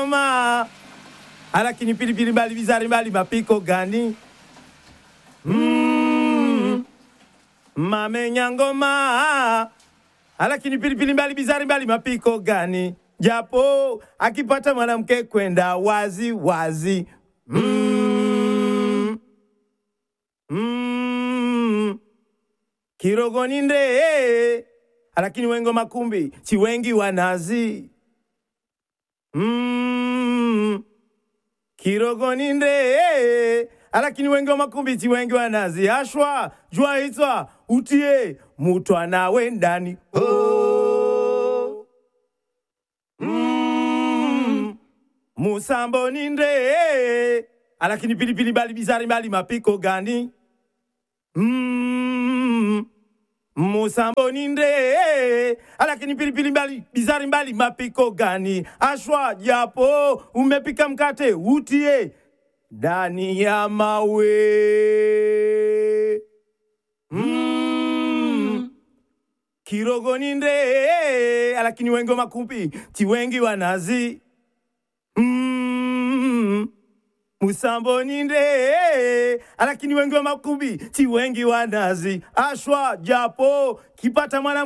ngoma alakini pilipili mbali bizari mbali mapiko gani mm. mamenya ngoma alakini pilipili mbali bizari mbali mapiko gani japo akipata mwanamke kwenda wazi wazi mm. Mm. kirogoni nde alakini wengo makumbi si wengi wanazi mm. kirogoni nde alakini wengi wa makumbi si wengi wanazi ashwa jua hitwa utie mutwa we ndani oh. mm. musambo ni nde alakini pilipili bali bizari bali mapiko gani mm. musambo ni nde alakini pilipili mbali bizari mbali mapiko gani ashwa japo umepika mkate utie ndani ya mawe mm. kirogo ni nde alakini wengi makumbi ti wengi wanazi mm. musambo ni nde alakini wengi wa makumbi ti wengi wanazi ashwa japo kipata mwana